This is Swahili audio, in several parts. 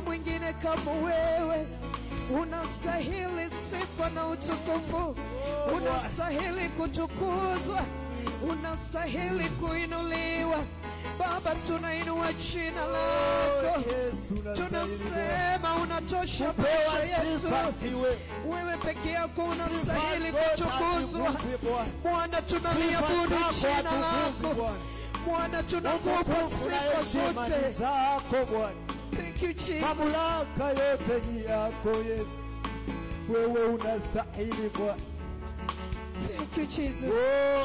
hakuna mwingine kama wewe. Unastahili sifa na utukufu, unastahili kutukuzwa, unastahili kuinuliwa. Baba, tunainua jina lako, Yesu unastahili tunasema unatosha kupewa maisha yetu. sifa iwe Wewe peke yako unastahili Sifa zote kutukuzwa. atukuzwe Bwana. Bwana, tunaliabudu Sifa jina zako atukuzwe lako. Bwana. Bwana, tunakupa Utukufu na sifa heshima ni zote. zako Bwana. Thank you Jesus. Mamlaka yote ni yako Yesu, wewe unastahili Bwana. Thank you Jesus. Oh,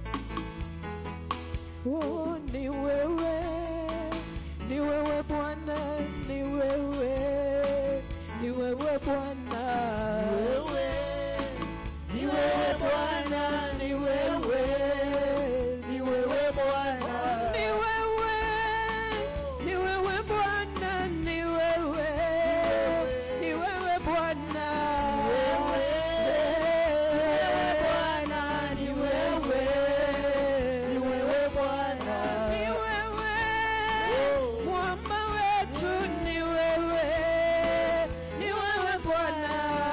Oh, ni wewe, ni wewe Bwana, ni wewe, ni wewe Bwana. wewe ni wewe Bwana, ni wewe, ni wewe Bwana. Ni wewe, ni wewe Bwana, ni wewe, ni wewe Bwana. Bwana, ni wewe, ni wewe Bwana. Ni wewe, mwamba wetu ni wewe, ni wewe Bwana.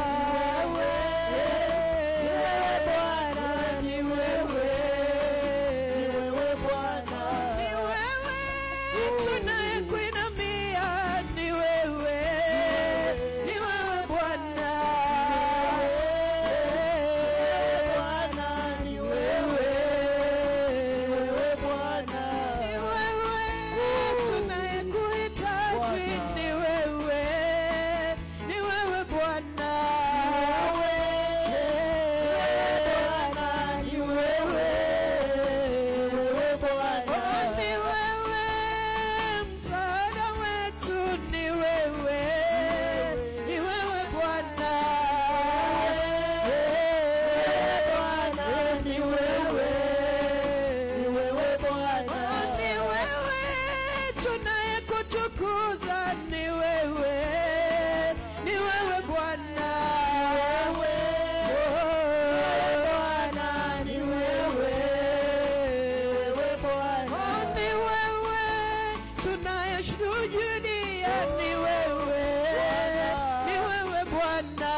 Bwana, ni wewe, ni wewe Bwana. Ni wewe tunayekuinamia, ni wewe, ni wewe Bwana. Bwana, ni wewe, ni wewe Bwana. Ni wewe tunayekuhitaji, ni wewe, ni wewe Bwana. Bwana, ni wewe, ni wewe Bwana. Oh, ni wewe msaada wetu, ni wewe, ni wewe Bwana. Bwana, ni wewe, ni wewe Bwana. Oh, ni wewe tunayekutukuza, ni wewe, ni wewe Bwana. Bwana, ni wewe, ni wewe Bwana. Oh, ni wewe tunayeshuhudia, ni wewe, ni wewe Bwana.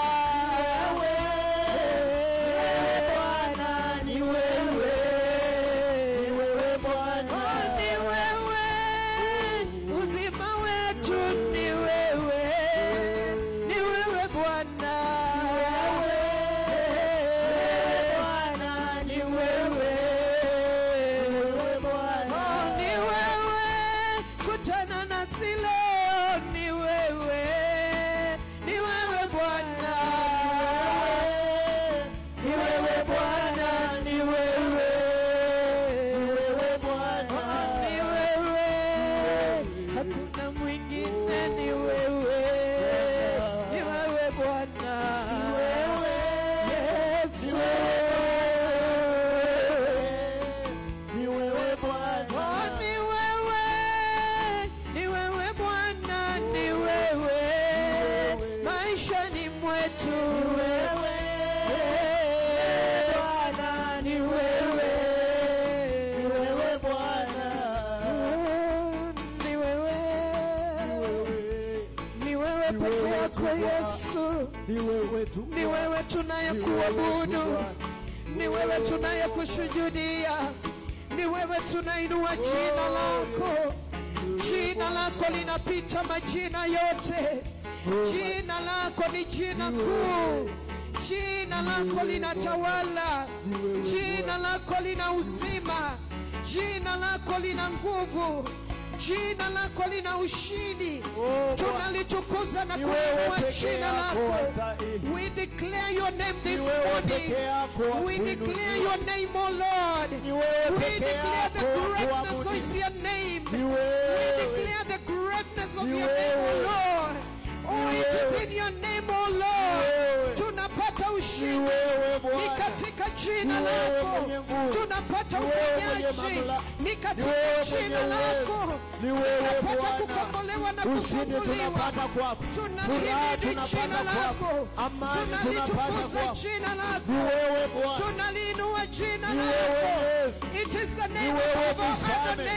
Bwana, ni wewe, ni wewe Bwana. Oh, ni wewe uzima wetu, ni wewe, ni wewe Bwana. Bwana, ni wewe, ni wewe Bwana. Oh, ni wewe kutana nasi leo, ni wewe, ni wewe Bwana. Ni wewe Bwana, ni wewe, ni wewe Bwana. Ni wewe, hakuna mwingine, ni wewe, ni wewe Bwana. Wewe, Yesu. ni wewe Oh, Bwana. ni wewe, ni wewe Bwana, ni wewe, maishani mwetu. Wewe, Bwana, ni wewe, ni wewe Bwana. Oh, Ni wewe, Wewe, ni wewe Ni peke wewe yako tu Bwana. Yesu. ni wewe tu. ni wewe Ni wewe tunayekuabudu, tu Bwana. ni wewe tunayekushujudia, ni wewe tunainua jina lako. Jina lako linapita majina yote, jina lako ni jina kuu, jina lako linatawala, jina lako lina uzima, jina lako lina nguvu, jina lako lina ushindi. Oh, Bwana. Tunalitukuza na Ni wewe kuinua peke jina yako lako. wastahili. We declare your name this Ni wewe morning. peke yako wa We declare kuinuliwa. your name, O Lord. Ni wewe We peke declare the yako wa greatness kuabudiwa. of your name. Ni We wewe. declare the greatness of Ni your name, O wewe. Lord. Oh, Ni it is wewe. in your name, O Lord. wewe. Tunapata Ni ushindi. wewe Ni Bwana. katika jina Ni wewe lako mwenye nguvu. tunapata Ni wewe mwenye uponyaji. mamlaka. Ni Ni katika wewe jina mwenye lako uwezo. Ni wewe tunapata Bwana. kukombolewa na Ushindi kufunguliwa. tunapata kwako. Furaha Tunalihimidi jina tunapata lako, kwako. Amani tunapata tunalitukuza kwako. jina Ni lako, wewe Bwana. tunaliinua jina Ni lako. wewe Yesu. It is the name wewe above all other mfalme. names.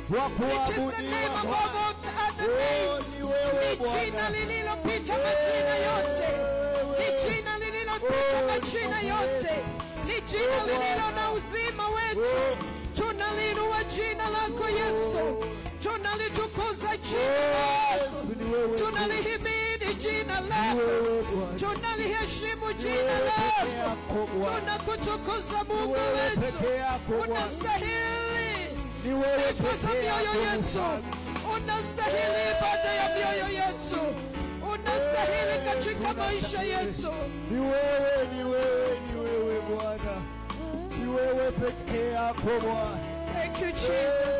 wa It is the name kuabudiwa above Bwana. all other Oh, names. ni wewe Ni jina Bwana. lililopita majina yote. Ni jina lililopita majina yote. Ni jina lililo na uzima wetu. Tunaliinua jina lako Yesu. Tunalitukuza jina lako. Yesu, ni wewe tu. Tunalihimidi jina Ni lako. wewe Bwana. Tunaliheshimu Ni jina wewe peke lako. yako Bwana. Tunakutukuza Ni Mungu wewe wetu. peke yako Bwana. Unastahili Ni wewe sifa za peke mioyo yako yetu. Mfalme. Unastahili ibada ya mioyo yetu. Unastahili katika maisha yetu. Ni wewe, ni wewe, ni wewe Bwana. Ni wewe peke yako Bwana. Thank you Jesus.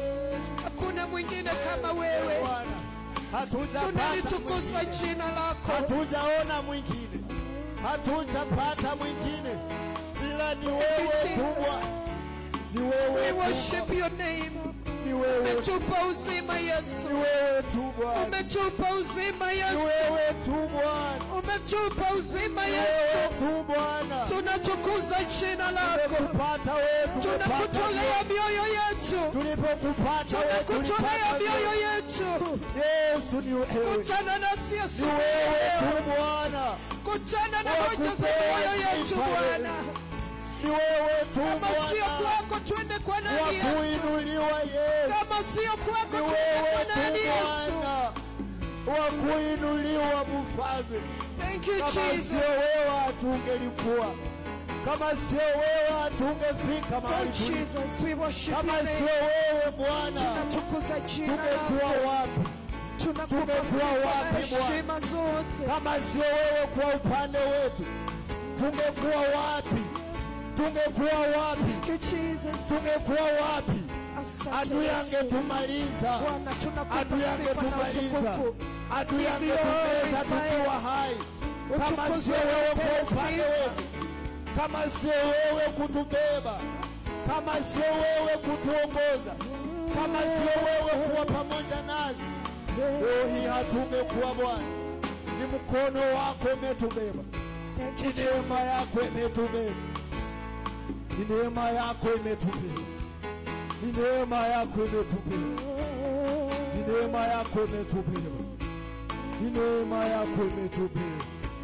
Hakuna mwingine kama wewe. Bwana. Hatujapata Tunalitukuza mwingine. jina lako. Hatujaona mwingine. Hatujapata mwingine. Ila ni wewe Jesus. tu Bwana. Ni We wewe tu worship Bwana. your name. Ni wewe tu. Umetupa uzima Yesu. Ni wewe tu Bwana. Umetupa uzima Ni Yesu. wewe tu Bwana. Umetupa uzima Ni wewe Yesu. tu Bwana. Tunatukuza jina lako. Tumekupata wewe, tumepata Tunakutolea wewe. mioyo yetu. Tulipokupata wewe, Tunakutolea tulipata mioyo wewe. yetu. Yesu ni wewe. Kutana nasi Ni Yesu. wewe tu Bwana. Kutana na Wa hoja za kupewa mioyo yetu sifa Bwana. Ni wewe tu Kama sio Bwana. kwako twende kwa Wa nani Yesu? kuinuliwa Yesu. Kama sio kwako Ni twende wewe kwa tu nani Yesu? Bwana. Wa kuinuliwa mfalme. Thank you Kama Jesus. sio wewe hatungelikuwa. Kama sio wewe hatungefika Oh mahali tulipo. Jesus, we worship Kama your sio name. wewe Bwana, Tunatukuza jina tungekuwa lako. wapi? Tunakupa tungekuwa sifa wapi, na Bwana? heshima zote. Kama sio wewe kwa upande wetu, tungekuwa wapi? Tungekuwa wapi? Thank you Jesus. Tungekuwa wapi? Asante Adui Yesu. angetumaliza, Bwana tunakupa adui sifa na angetumaliza, utukufu. adui angetumeza tukiwa hai. Kama Utukuzwe sio wewe upewe kwa upande sifa. wetu, kama sio wewe kutubeba, kama sio wewe kutuongoza, kama sio wewe kuwa pamoja nasi, leo hii hatungekuwa Bwana. Ni mkono wako umetubeba, Thank ni you neema Jesus. yako imetubeba, ni neema yako imetubeba, ni neema yako imetubeba, ni neema yako imetubeba, ni neema yako imetubeba.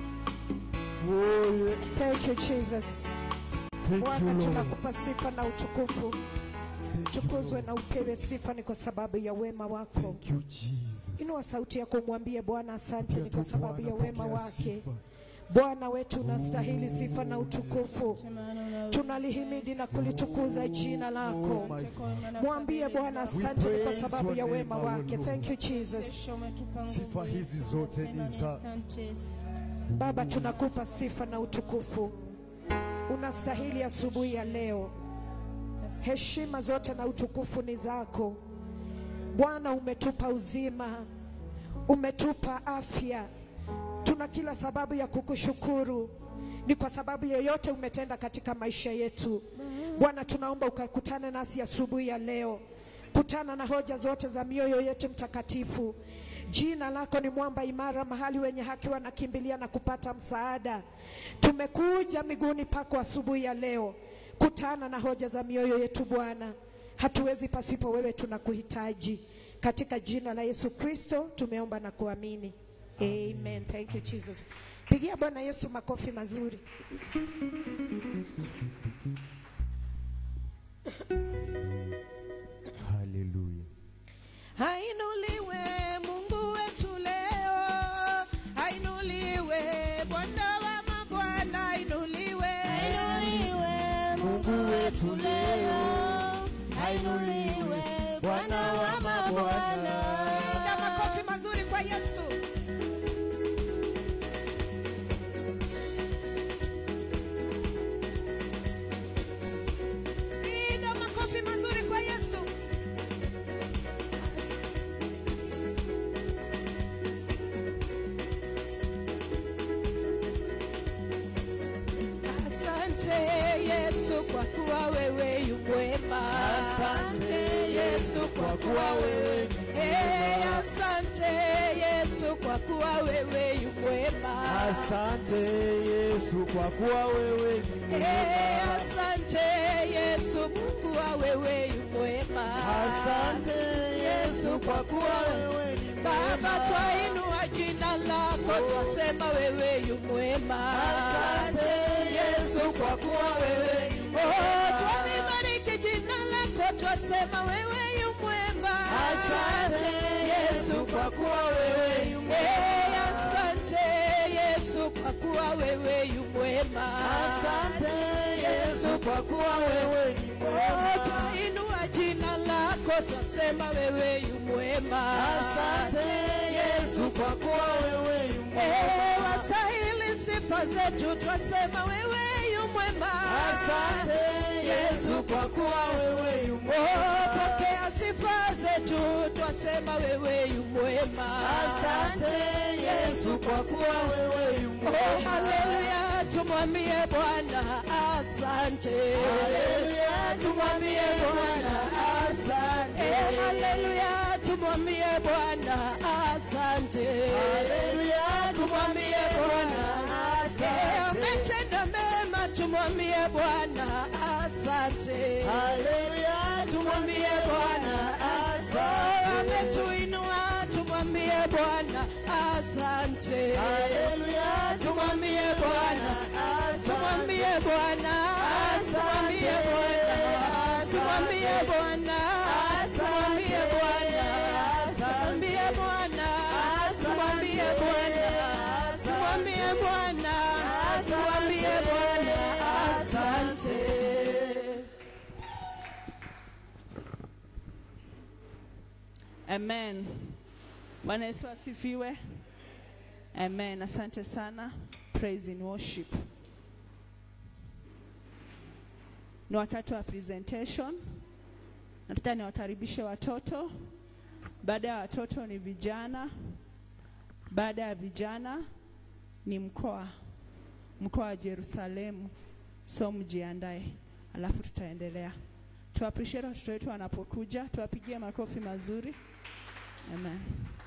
Oh, yeah. Thank you Jesus. Thank Bwana you, Lord. tunakupa sifa na utukufu. Thank you, Tukuzwe Lord. na upewe sifa ni kwa sababu ya wema wako. Thank you, Jesus. Inua sauti yako mwambie Bwana asante ni Pokea kwa tu sababu ya Bwana, wema pokea wake. sifa. Bwana wetu unastahili sifa na utukufu. Tunalihimidi na kulitukuza jina lako. Oh, my Mwambie Bwana asante ni kwa praise sababu your ya name, wema our wake. Lord. Thank you Jesus. Sifa hizi zote ni za Baba tunakupa sifa na utukufu. Unastahili asubuhi ya leo. Heshima zote na utukufu ni zako. Bwana umetupa uzima. Umetupa afya. Tuna kila sababu ya kukushukuru. Ni kwa sababu yeyote umetenda katika maisha yetu. Bwana tunaomba ukakutane nasi asubuhi ya leo. Kutana na hoja zote za mioyo yetu mtakatifu. Jina lako ni mwamba imara, mahali wenye haki wanakimbilia na kupata msaada. Tumekuja miguuni pako asubuhi ya leo. Kutana na hoja za mioyo yetu Bwana. Hatuwezi pasipo wewe, tunakuhitaji. Katika jina la Yesu Kristo tumeomba na kuamini. Amen. Thank you Jesus. Pigia Bwana Yesu makofi mazuri. Hallelujah. Hainuliwe Mungu wetu leo, hainuliwe Bwana wa mabwana, hainuliwe Mungu wetu leo, hainuliwe Bwana wa mabwana. Piga makofi mazuri kwa Yesu. Piga makofi mazuri kwa Yesu. Asante Yesu kwa kuwa wewe yu mwema. Asante Yesu kwa kuwa wewe Eh, asante Yesu kwa kwa kuwa wewe yu mwema. Asante Yesu kwa kuwa wewe ni Eh, mwema. Asante Yesu kwa kuwa wewe yu mwema. Asante Yesu kwa kuwa wewe ni Baba, mwema. twainua jina lako, twasema wewe yu mwema. Asante Yesu kwa kuwa wewe ni Oh, mwema. twalibariki jina lako, twasema wewe yu mwema. Asante Yesu kwa kuwa wewe yu mwema. Eh, Asante Yesu kwa kuwa wewe yu mwema. Asante Yesu kwa kuwa wewe ni Oh, mwema. twainua jina lako, twasema wewe yu mwema. Asante Yesu kwa kuwa wewe yu Eh, mwema. wastahili sifa zetu, twasema wewe yu mwema. Asante Yesu kwa kuwa wewe yu Oh, mwema. pokea sifa zetu, twasema wewe yu mwema. Asante Yesu kwa kuwa wewe yu Oh, mwema. haleluya, tumwambie Bwana asante. Haleluya, tumwambie Bwana asante. Eh, haleluya, tumwambie Bwana asante. Haleluya, tumwambie Bwana Eh, asante. ametenda mema, tumwambie Bwana asante. Haleluya, tumwambie Bwana asante. ametuinua tumwambie Bwana asante. Haleluya, Tumwambie Bwana, tumwambie Bwana, tumwambie Bwana, tumwambie Bwana, tumwambie Bwana, tumwambie Bwana, tumwambie Bwana, tumwambie Bwana, tumwambie Bwana asante. Amen. Bwana Yesu asifiwe. Amen. Asante sana. Praise in worship. Ni wakati wa presentation. Nataka niwakaribishe watoto. Baada ya watoto ni vijana. Baada ya vijana ni mkoa. Mkoa wa Yerusalemu. So mjiandae. Alafu tutaendelea. Tu appreciate watoto wetu wanapokuja. Tuwapigie makofi mazuri. Amen.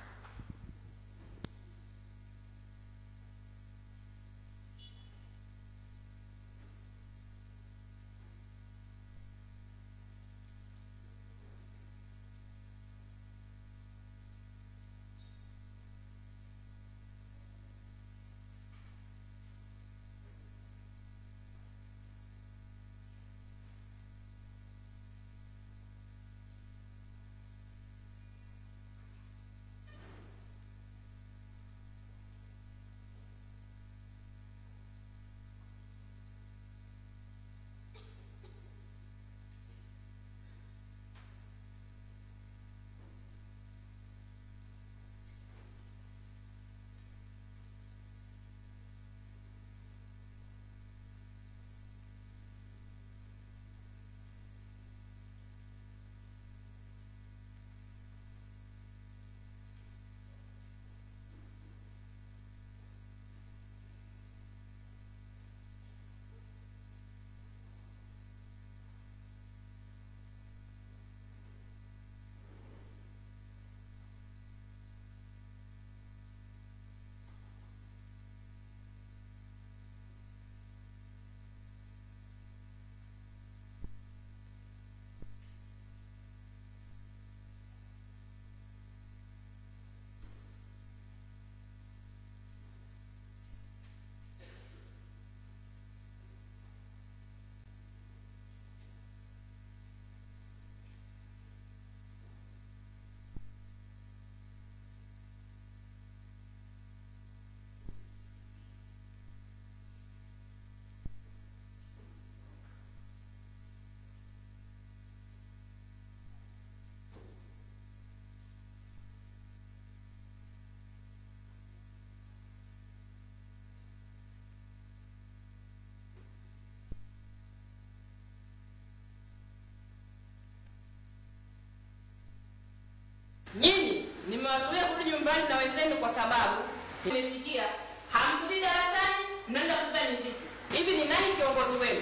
Nyinyi nimewazuia kurudi nyumbani na wenzenu kwa sababu nimesikia hamkuli darasani, mnaenda kuuza miziki. Hivi ni nani kiongozi wenu?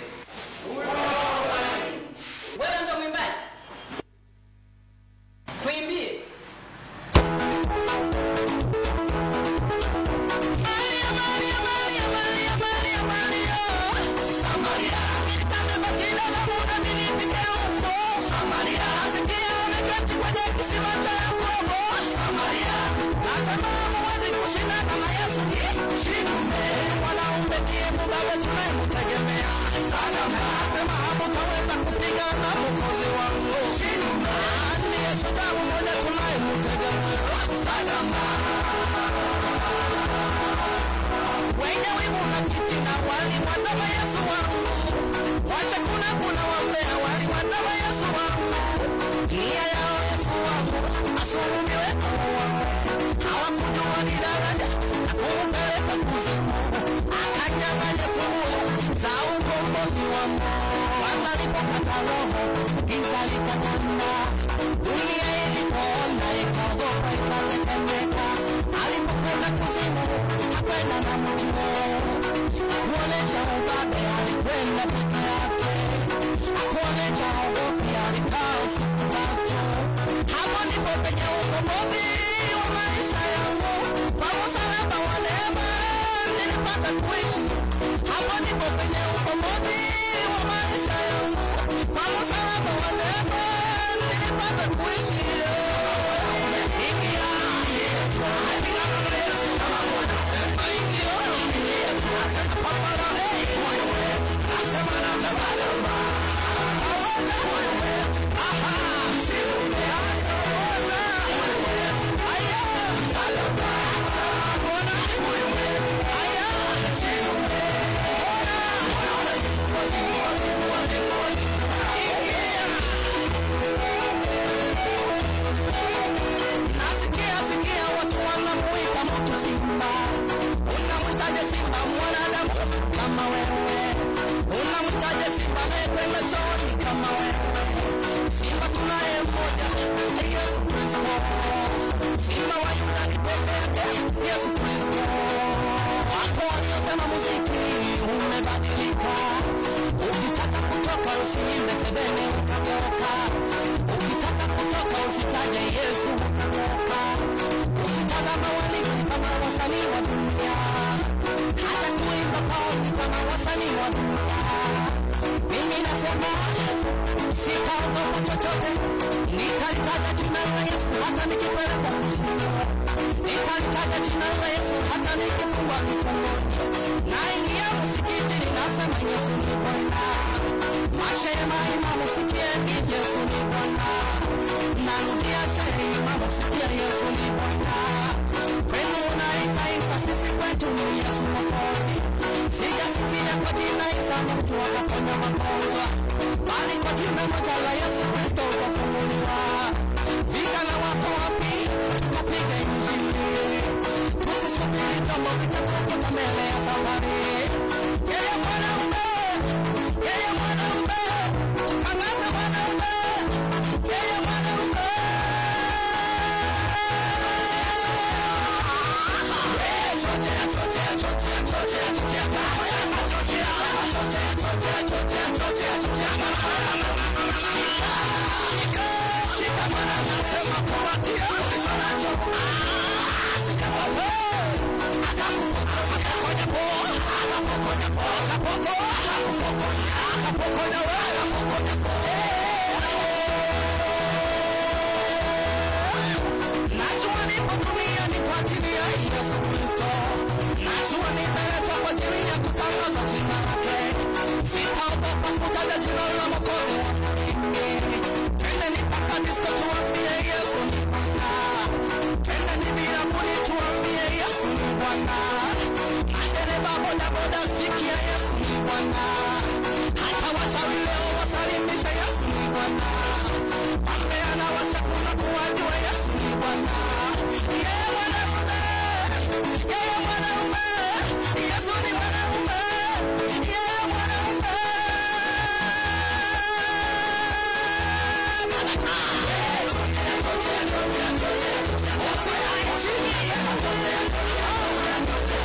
Wewe ndo mwimbaji? Tuimbie. mmoja tunayemtegemea. Sema hamtaweza kupigana mwokozi wangu. Ndiye shujaa mmoja tunayemtegemea. Wenye wivu na fitina walimwandama Yesu wangu. Wacha kuna kuna wambea walimwandama Yesu wangu. Nia yao Yesu wangu asulubiwe kuuawa. Hawakujua ni daraja la kumpeleka kuzimu. Akanyang'anya funguo za ukombozi wangu. Kwanza alipokata roho, giza likatanda. Dunia ilipoona ikaogopa ikatetemeka. Alipokwenda kuzimu, hakwenda na mtu. Hakuonesha ubabe, alikwenda peke yake. Hakuonesha ogopi, alikaa usiku tatu. Hapo ndipo penye ukombozi wa maisha yangu. Kwa msalaba wa neema nilipata kuishi. Hapo ndipo penye ukombozi wa maisha yangu. Kwa msalaba wa neema nilipata kuishi. Ingia, ingia, Yesu kama Bwana. Sema ingia, ingia, pambana, hey, moyo wetu. Nasema na sasa namba. Tawala, moyo wetu. Aha, shirume. Tawala, moyo wetu. Aya, salama. Bwana, moyo wetu. Aya, shirume. Bwana, moyo wetu. Ngozi, ngozi, ngozi, ngozi. Ingia. Nasikia sikia watu wanamuita mtu simba. Unamwitaje simba mwanadamu kama wewe? Unamwitaje simba anayekwenda chooni kama wewe? Simba tunaye mmoja, Yesu Kristo. Simba wa Yuda ni peke yake, Yesu Kristo. Wako waliosema muziki umebadilika. Ukitaka kutoka usiimbe sebene utatoka. Ukitaka kutoka usitaje Yesu utatoka. Ukitazama waliki kama wasanii wa dunia, hata kuimba kwao ni kama wasanii wa dunia. Mimi nasema sitaogopa chochote, nitalitaja jina la Yesu hata nikipelekwa kuzimu. Nitalitaja jina la Yesu hata nikifungwa kifungoni. Naingia msikitini nasema Yesu ni Bwana. Mashema imamu sikieni Yesu ni Bwana. Narudia shehe imamu sikia Yesu ni Bwana. Kwenu unaita Isa, sisi kwetu ni Yesu Mwokozi. Sijasikia kwa jina Isa mtu akaponya magonjwa, bali kwa jina moja la Yesu Kristo utafunguliwa. Vijana wako wapi? Tukapiga injili, tusisubiri kama vitatukuta mbele ya safari. Yeye mwanaume, yeye mwanaume, tutangaze mwanaume, yeye mwanaume. Najua nipo duniani kwa ajili ya Yesu Kristo. Najua nimeletwa kwa ajili ya kutangaza jina lake. Sitaogopa kutaja jina la Mwokozi wangu kingi. Twendeni mpaka disco tuambie Yesu ni Bwana. Twendeni bilabuni tuambie Yesu ni Bwana. Madereba bodaboda sikia Yesu ni Bwana. Hata wachawi leo wasalimishe Yesu ni Bwana. Wambea na washakuna kuwajua Yesu ni Bwana. Yeye mwanaume, yeye mwanaume, Yesu ni mwanaume, yeye mwanaume. Usiache chini.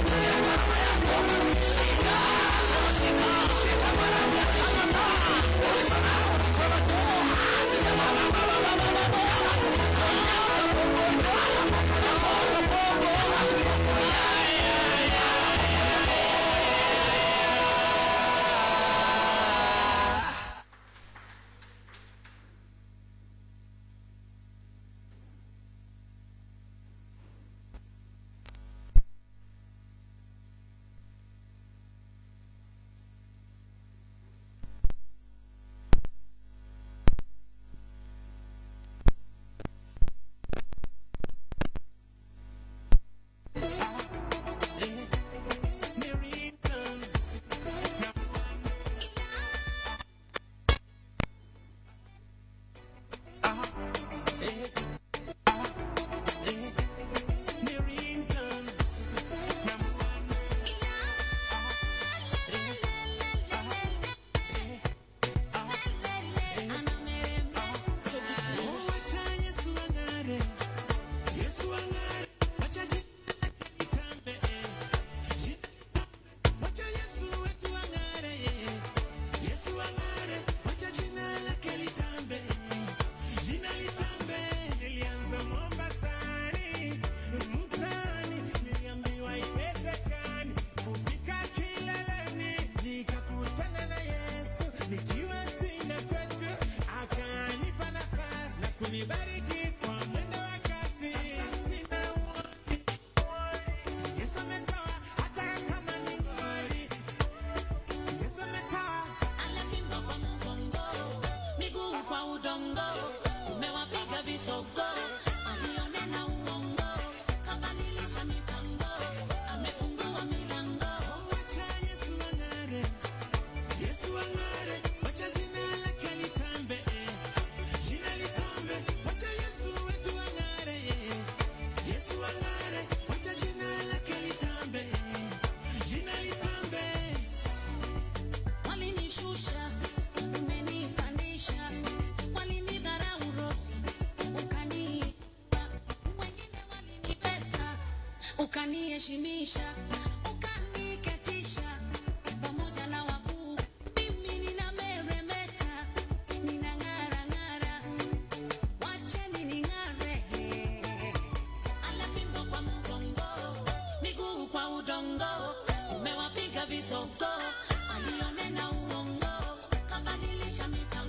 ukaniheshimisha ukaniketisha pamoja na wakuu mimi ninameremeta ninang'arang'ara wacheni ning'are ala fimbo kwa mgongo miguu kwa udongo umewapiga visogo alionena uongo kabadilisha mipango